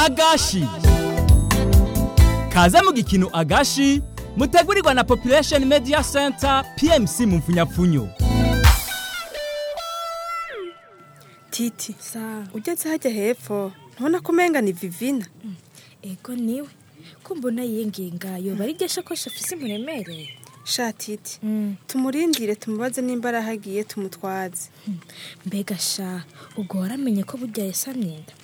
agashi kaze mu gikino agashi mutegurirwa na population media center pmc mu mfunyapfunyo titi Sawa. ugeze hajya hepfo ntubona ko umenga ni vivina ego niwe ko mbona yiyengeye ngayo bari iryo shakoshi afise imuremereye sha titi Mm. tumurindire tumubaze nimba arahagiye tumutwaze mbega sha ubwo waramenye ko burya yasamye inda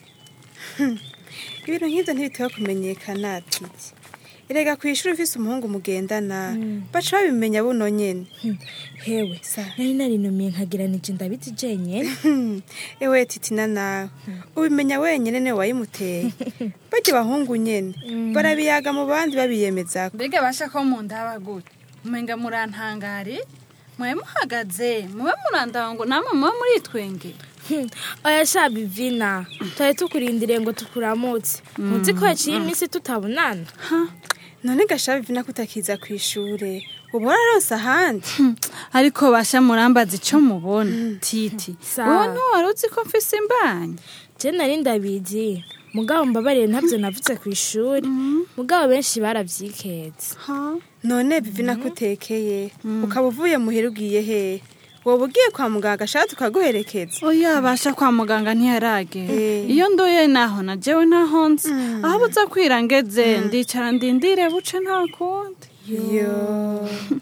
ibintu nk'ibyo ntibitewe kumenyekana titi erega ku ishuri ufise umuhungu mugendana baca babimenya buno nyene Hmm, hewe Sa. nari narinumiye nkagiranije ndabizi jenyene Hmm, ewe titi na nawe ubimenya wenyene niwe wayimuteye barya abahungu nyene barabiyaga mu bandi babiyemezako mbega basha ko mundaba gute umenga murantangari mwe muhagaze mube murandaba ngo namwe mube muritwenge Hmm, oya sha bivina twari tukurindiriye ngo tukuramutse muzi ko yaciye iminsi tutabonana none gasha bivina ko utakiza ku ishure uba wararonse ahandi ariko basha murambaza ico mubona titi Sawa. wowe ntiwari uzi ko mfise imbanyi je nari ndabizi mugabo mbabariye ntabyo navuze ku ishuri mugabo benshi baravyiketse none bivina ko utekeye ukaba uvuye muhira ugiye hehe woba ugiye kwa muganga ashaka tukaguherekeza oya basha kwa muganga ntiyaragera Eh. iyo ndoye naho na jewe ntaho nzi aho buza kwira ngeze ndicara ndindire buce nta kundi yo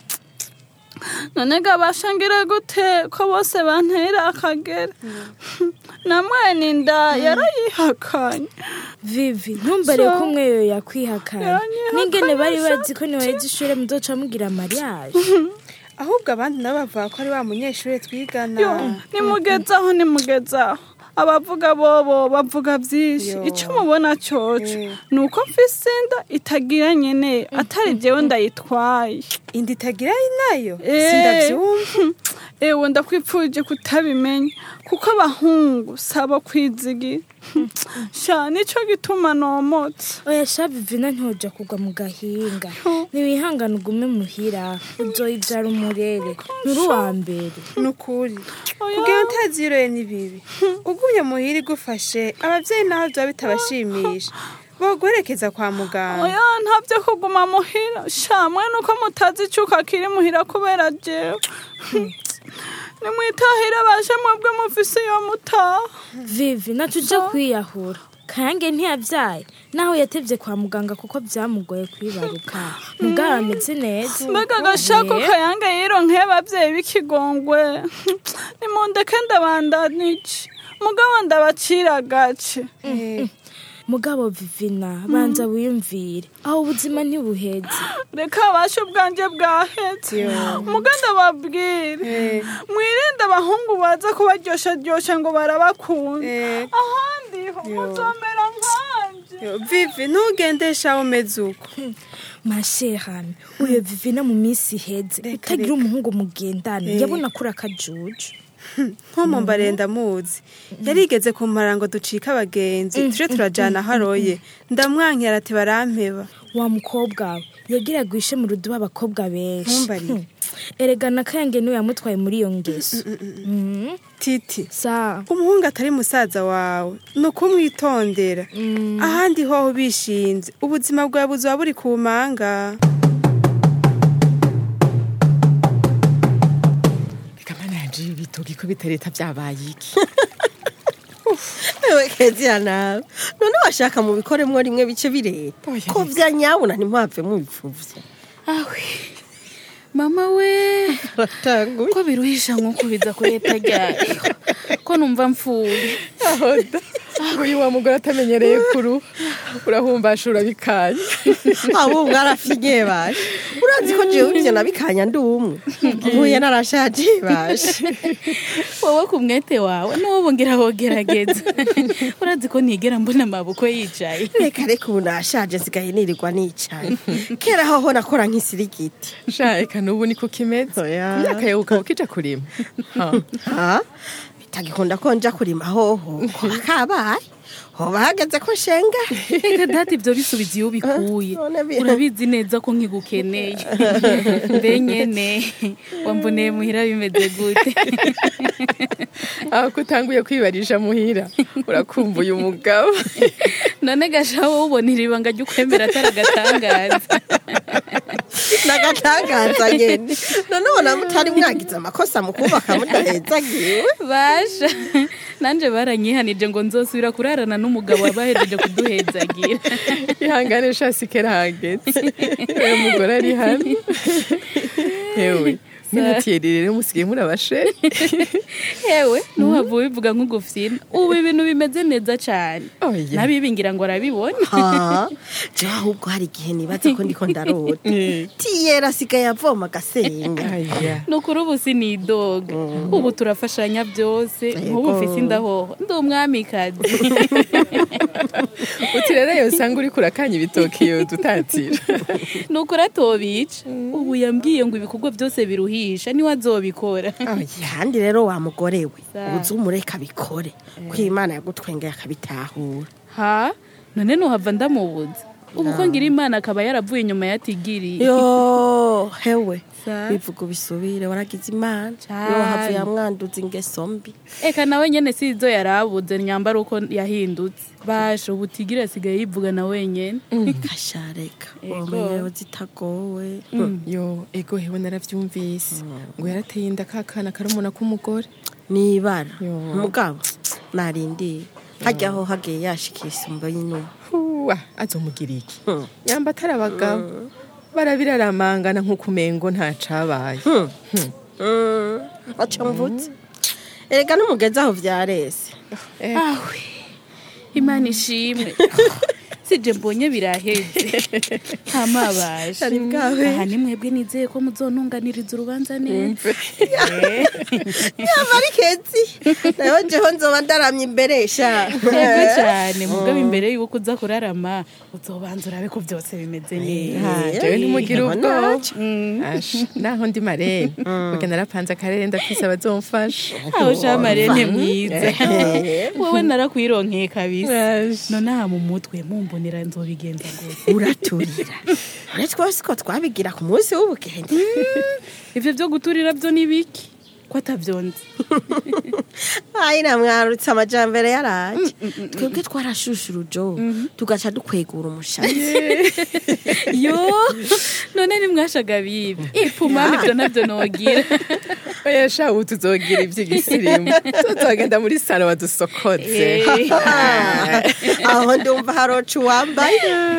none gabashangire gute ko bose bantera akagera na mwene inda yarayihakanye vivi ntumbere ko umwe yo yakwihakana Yaranyihakanye n'ingene bari sha. bazi ko niwaheze ishure muzoca mugira mariage ahubwo abandi nabo bavuga ko ari wa munyeshuri twigana yo nimugezaho nimugezaho abavuga bobo bavuga byinshi Yo. icyo mubona cyoco Eh. ni uko mfise inda itagira nyene atari jewe ndayitwaye inda itagira nayo Eh. sindavyumva ewe ndakwipfuje kutabimenya kuko abahungu saba kwizigira sha nico gituma nomotse oya sha vivina ntiwoja kugwa mu gahinga ntiwihangane ugume muhira uzoyivyara umurere nturi uwa mbere ni ukuri Oya. kugira utaziroye ni bibi ugumye muhira igufashe abavyeyi naho vyaba bitabashimisha boguherekeza kwa muganga oya ntabyo kuguma muhira sha mwe nuko mutazi icuka kiri muhira kubera jewe nimwitahire bashe mwebwe mufise iyo mutaha vivi natuja kwiyahura kayange ntiyavyaye naho yatevye kwa muganga kuko vyamugoye kwibaruka mugabo ameze neza mbega agashako Eh. kayange yironkeye abavyeyi b'ikigongwe nimundeke ndabandanije mugabo ndabacira agace Eh, mugabo vivina banza wiyumvire aho ubuzima ntibuheze reka abashe ubwanje bwahetse Yo. muga ndababwire Eh. mwirinde abahungu baza kubaryoshadyoshya ngo barabakunda Eh. ahandi ho Yo. muzomera nkanje yo, vivi ntugendesha umeze uko masherame uyo vivina mu minsi iheze Reka, utagira reka. umuhungu mugendana Eh. yabona kuri akajuju nkomo mbarenda muzi yarigeze kumara ngo ducike abagenzi tuje turajana aho aroye ndamwankira ati barampeba wa mukobwa we yagiraga ishe mu ruduba abakobwa benshi Ntumbarire. Hmm. erega na kayange niwe yamutwaye muri iyo ngeso Mhm. titi sa umuhungu atari musaza wawe ni ukumwitondera ahandi hoho bishinze ubuzima bwawe buzoba buri ku manga reka mana yanje ibi bitoki ko bitereta byabaye iki ewe kezira nawe none washaka mu bikoremwo rimwe bice bireta Oya, ko vya nyabuna ntimuhave mubipfuvya awe mama we ratanguye ko biruhisha nk'uko biza kuri leta ryayo ko numva mfuye ahoda uyu wa mugore atamenyereye kuru urahumbasha urabikanye abo mwarafinye bashe urazi ko jewe ivyo nabikanya ndi umwe mpuye narashaje bashe wowe ku mwete wawe n'ubu ngira wogerageza urazi ko ntigera mbona amaboko yicaye reka reka ubu nashaje nsigaye nirirwa nicaye kera hoho nakora nk'isirigiti sha eka n'ubu niko kimeze Oya. imyaka yawe ukaba ukija kurima Ha. ha bitagikunda ko nja kurima hoho koba kabaye hoba hageze ko nshenga reka dati ibyo bisubiza iyo ubikuye none bi- urabizi neza ko nkigukeneye mbe nyene wamboneye muhira bimeze gute aho ko utanguye kwibarisha muhira urakumbuye umugabo none gasha wowe ubona iri banga ry'ukwemera atari agatangaza nagatangaza nyene none ubona mutari mwagize amakosa mu kubaka mudahezagiwe basha nanje baranyihanije ngo nzosubira kurarana n'umugabo wabahejeje kuduhezagira ihangane shasi kera hageze uyu mugore ari hano yewe minatiyeri rero musigaye muri abasheri hewe ntuhava ubivuga nk'ugufyina ubu ibintu bimeze neza cyane Oya. nabibingira ngo arabibona ha jewe ahubwo hari igihe nibaza ko ndiko ndarota tiyera asigaye avoma agasenga aya ni ukuri ubu sinidoga ubu turafashanya byose nk'ubu mfise indahoho ndi umwamikazi uti rero yosanga uri kurakanya ibitoki yo dutatira ni ukuri atobica ubu yambwiye ngo ibikorwa byose biruhisha niwe azobikora kandi rero wa mugore we Sa. uzi umureka abikore ko imana yagutwengeye akabitahura ha none nuhava ndamubuza ubu ko ngira imana akaba yaravuye inyuma yatigiriye yo hewe Sa. bivuga ubisubire waragize imana Cane. yo havuye amwanduza ingeso mbi eka nawe nyene si izo yarabuze nyambara uko yahindutse basha ubu tigiri asigaye yivuga na wenyene kashareka Ego. umenyewe zitagowe yo ego hewe naravyumvise ngo yarateye inda kakana karumuna k'umugore nibara Yo. umugabo narindiye hajyaho hagiye yashikira isumba y'inyuma huwa azomugira iki Hmm. yamba atari abagabo barabiraramangana nk'uko umengo ntacabaye baca mvutse erega n'umugezi aho vyarese awe imana ishimwe sije mbonye biraheze ntamabasha Ari bwawe. aha ni mwebwe nizeye ko muzontunganiriza urubanza neza yaba ari kezi nayo jeho nzoba ndaramye imbere sha yego cyane mugabo imbere y'uko uza kurarama uzobanza urabe ko byose bimeze neza jewe ntimugire Eh, ubwoba naco. Asha, naho ndi marene muge narapanze akarere ndafise abazomfasha aho shamarene mwiza wowe narakwironkeye kabisa Asha. none aha mu mutwe mumbonera nzobigenza ngo uraturira none twose ko twabigira ku munsi w'ubugenge ivyo byo guturira byo ni biki ko atavyonze ayi namwarutse amajambere yaraje twebwe twarashusha urujo tugaca dukwegura umushatsi yo none nimwashaga bibi ipumani ibyo nabyo nogira oya sha ubu tuzogira ivy'igisirimu tuzogenda muri salo badusokoze Eh. aho ndumva haroca uwambaye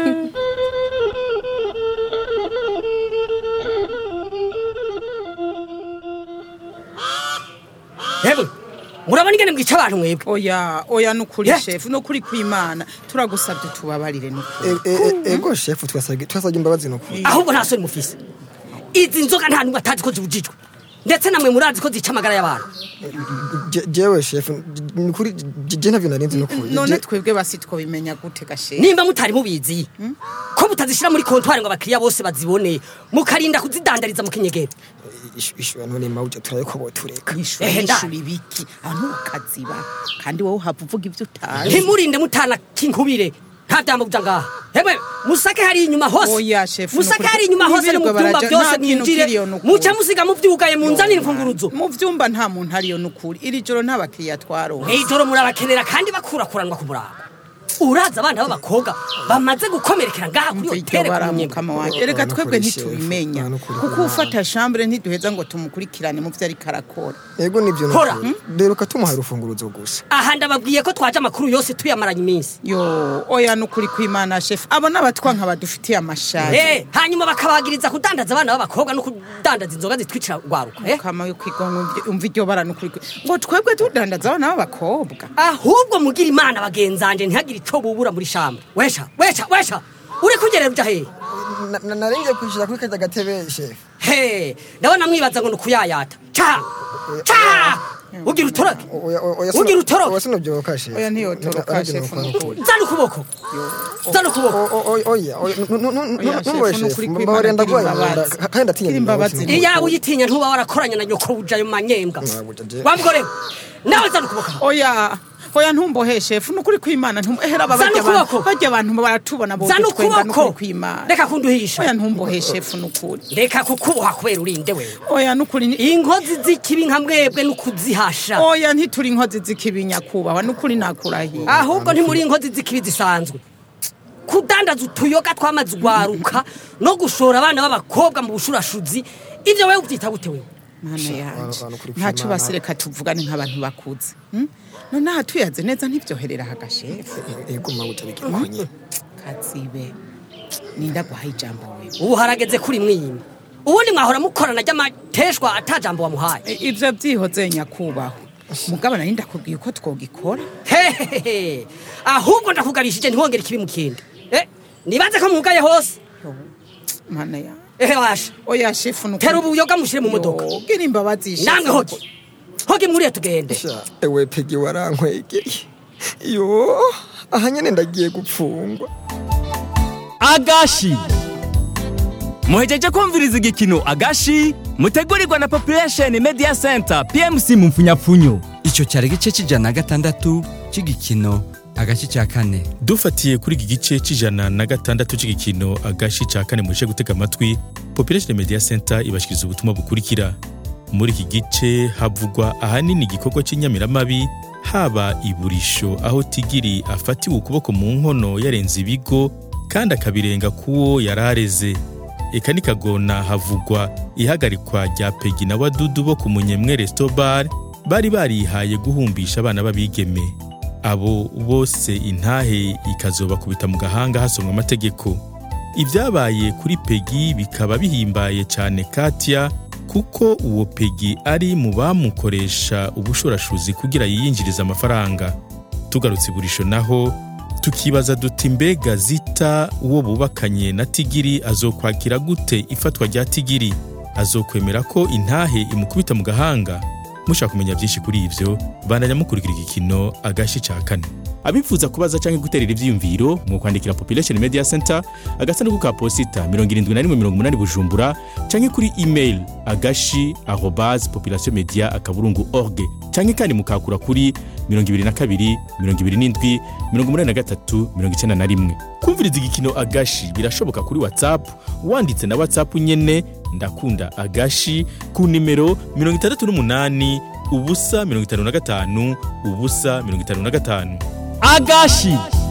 Hebu murabona ingene mwica abantu mwebwe oya oya nukuri Yeah. shefu nukuri kwimana turagusabye tubabarire nukuri E- e- e- ego shefu twasabye twasabye imbabazi nukuri ahubwo nta soni mufise izi nzoga nta numwe atazi ko zibujijwe ndetse namwe murazi ko zica amagara y'abantu Je- jewe shefu nukuri je je ntavyo narinzi nukuri none Je- twebwe basi twabimenya gute gashefu nimba mutari mubizi ko mutazishyira muri kontwari ngo abakiriya bose bazibone mukarinda kuzidandariza mu kinyegera Ishu- ishu none mawuja turaye ko botureka ishuri Ehe, nda. ishuri biki abantu bakaziba kandi wowe uhava uvuga ibyo utazi ntimurinde mutana kinkubire nta byambo kuja ngaha hemwe musake hari inyuma hose Oya, shefu, musake nukuri. hari inyuma hose no mu Ntibirirwe byumba baraja- byose nta kintu mwinjire kiriyo nukuri. muca musiga muvyugaye munzanire imfunguruzo mu vyumba nta muntu ariyo nukuri iri joro nta bakiriya twaronse ijoro murabakenera kandi bakurakuranwa ku murango uraza abana b'abakobwa bamaze gukomerekera ngaha kuri Umva iryo hotere ku baramukama Munyega. wanjye erega Nukuri, twebwe shefu, ntitubimenya nukuri. kuko ufata shambure ntiduheza ngo tumukurikirane mu vyo ariko arakora ego nivyo Kora. nukuri deruka tumuhaye urufunguruzo gusa aha ndababwiye ko twaje amakuru yose tuyamaranye iminsi yo oya nukuri kwimana shefu abo n'abatwa nka badufitiye amashari Eh, hanyuma bakabagiriza kudandaza abana b'abakobwa no kudandaza inzoga zitwicira rwaruka eh? kama yo kwiga ngo umve- umve iryo bara nukuri kwi- ngo twebwe tudandaza abana b'abakobwa ahubwo mugira imana bagenzanje ntihagire ico bubura muri shamba wesha wesha wesha uri kugerera uja hehe Na- na- naringiye kwishira kuri kajya gatebe shefu he ndabona mwibaza ngo ni ukuyayata ca ca ugira utoroke Oya- oya- oya Ugira sino- utoroke. oya sinobyoka shefu Oya ntiyotoroka, Arabye shefu, nukuri, nukuri. nukuri. zana ukuboko zana ukuboko O- o- o- oya oya nu- nu- nu- Oya, numboye shefu, shefu nukuri kwimana mbabarira ndaguhaye gira nkunda, imbabazi. ka- kandi ndatinya Gira imbabazi. nukuri. iyawe uyitinya ntuba warakoranye na nyoko buja ayo manyembwa Ntabwo je- wa mugore we, nawe zana ukuboko oya oya ntumbohe shefu nukuri kwimana ntumbohera aba Zana barya abantu ukuboko. barya abantu baratubona bo Zana bitwenga ukuboko. nukuri kwimana reka kunduhisha oya ntumbohe shefu nukuri reka kukuboha kubera urinde wewe oya nukuri ni- inkozi z'ikibi nka mwebwe n'ukuzihasha oya ntituri inkozi z'ikibi nyakubahwa nukuri nakurahiye ahubwo ntimuri inkozi z'ikibi zisanzwe kudandaza utuyoga twamaze ugwaruka no gushora abana b'abakobwa mu bushurashuzi ibyo wewe ubyita gute wewe mana yanje abantu kuri ntacyo kwimana. basireka tuvugane nk'abantu bakuze hmm? none aha tuyaze neza ntibyoherera hagashefu ego mama utabigira konye kazibe ninda guhaye ijambo wewe ubu harageze kuri mwiyima ubundi mwahora mukorana ry'amateshwa atajambo wamuhaye E, ivyo vyihoze nyakubahwa mugabo nari ndakubwiye uko twogikora hehehe ahubwo ndakugabishije ntiwongere ikibi mu kindi Eh, nibaze ko mugaye hose mana ya ehe washa oya shefu nukuri tera ubuyoga mushyire mu modoka Yo, gira imbabazi shefu. namwe hogi hogi mwuriye tugende sha ewe pegi warankwegeye yo aha nyene ndagiye gupfungwa agashi muhejeje kumviriza igikino agashi mutegurirwa na population media center pmc mu mfunyapfunyo icyo cyari igice cy'ijana na gatandatu cy'igikino agace cya kane dufatiye kuri iki gice cy'ijana na gatandatu cy'igikino agashi cya kane murushe gutega amatwi population media center ibashyikiriza ubutumwa bukurikira muri iki gice havugwa ahanini igikorwa cy'inyamiramabi haba iburisho aho tigiri afatiwe ukuboko mu nkono yarenze ibigo kandi akabirenga k'uwo yari areze eka nikagona havugwa ihagarikwa rya pegi na wadudu bo ku munyemwe restobar bari barihaye guhumbisha abana b'abigeme abo bose intahe ikazobakubita mu gahanga hasomwa amategeko ibyabaye kuri pegi bikaba bihimbaye cyane katya kuko uwo pegi ari mu bamukoresha ubushorashuzi kugira yiyinjirize amafaranga tugarutse iburisho naho tukibaza duti mbega zita uwo bubakanye na tigiri azokwakira gute ifatwa rya tigiri azokwemera ko intahe imukubita mu gahanga mushaka kumenya byinshi kuri ibyo bandanya mukurikira igikino agashi cya kane abifuza kubaza cyangwa guterera ibyiyumviro mu kwandikira population media center agasanduku ka posita 7180 bujumbura cyangwa kuri email agashi arobase population media akaburungu org cyangwa kandi mukakura kuri 22 27 83 91 kumviriza igikino agashi birashoboka kuri whatsapp wanditse na whatsapp nyene ndakunda agashi ku nimero 68 ubusa 55 ubusa 55 agashi